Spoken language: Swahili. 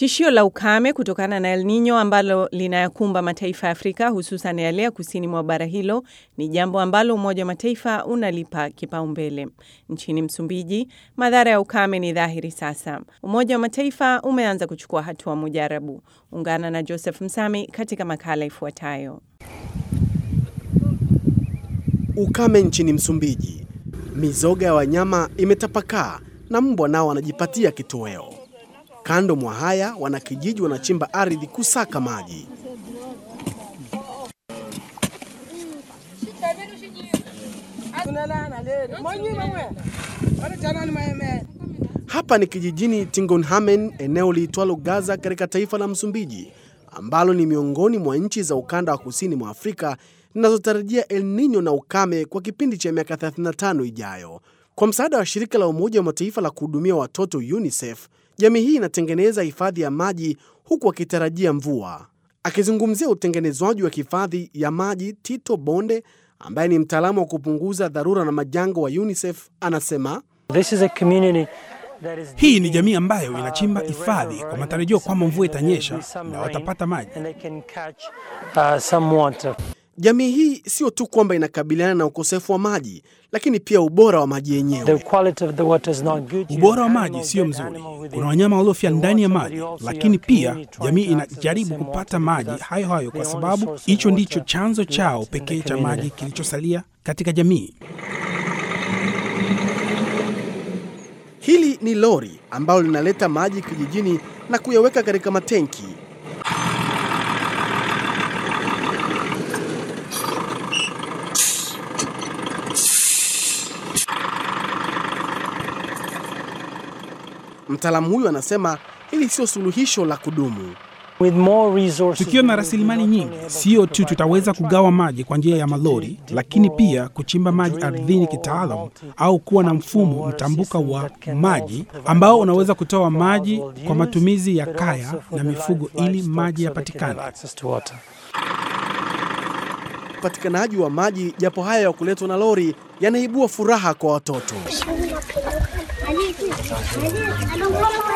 Tishio la ukame kutokana na El Nino ambalo linayakumba mataifa ya Afrika hususan yale ya kusini mwa bara hilo ni jambo ambalo Umoja wa Mataifa unalipa kipaumbele. Nchini Msumbiji, madhara ya ukame ni dhahiri sasa. Umoja wa Mataifa umeanza kuchukua hatua mujarabu. Ungana na Joseph Msami katika makala ifuatayo. Ukame nchini Msumbiji, mizoga ya wanyama imetapakaa na mbwa nao wanajipatia kitoweo. Kando mwa haya, wanakijiji wanachimba ardhi kusaka maji. Hapa ni kijijini Tingonhamen, eneo liitwalo Gaza katika taifa la Msumbiji, ambalo ni miongoni mwa nchi za ukanda wa kusini mwa Afrika zinazotarajia El Nino na ukame kwa kipindi cha miaka 35 ijayo. Kwa msaada wa shirika la Umoja wa Mataifa la kuhudumia watoto UNICEF, jamii hii inatengeneza hifadhi ya maji huku wakitarajia mvua. Akizungumzia utengenezwaji wa hifadhi ya maji, Tito Bonde ambaye ni mtaalamu wa kupunguza dharura na majanga wa UNICEF anasema This is a community that is Hii ni jamii ambayo inachimba hifadhi kwa matarajio kwamba mvua itanyesha na watapata maji. and they can catch uh, some water. jamii hii sio tu kwamba inakabiliana na ukosefu wa maji, lakini pia ubora wa maji The yenyewe. quality of the water is not good. You Ubora wa have maji animals, sio dead mzuri. animal within Kuna wanyama waliofia the ndani ya water, maji, but you also lakini have pia community trying jamii to access the inajaribu same kupata water maji because hayo hayo, kwa the only sababu source of hicho ndicho water chanzo chao left in the pekee cha community. maji kilichosalia katika jamii. Hili ni lori ambalo linaleta maji kijijini na kuyaweka katika matenki. Mtaalamu huyu anasema hili sio suluhisho la kudumu. With more resources, Tukiwa na we will be rasilimali not nyingi, only able to sio tu provide tutaweza water, kugawa maji kwa njia ya malori, lakini pia kuchimba maji ardhini kitaalamu au kuwa na mfumo mtambuka wa maji ambao unaweza kutoa maji kwa matumizi ya but kaya also for na the mifugo live- ili livestock maji so they can have yapatikane. access to water. Upatikanaji wa maji, japo haya ya kuletwa na lori, yanaibua furaha kwa watoto. I don't want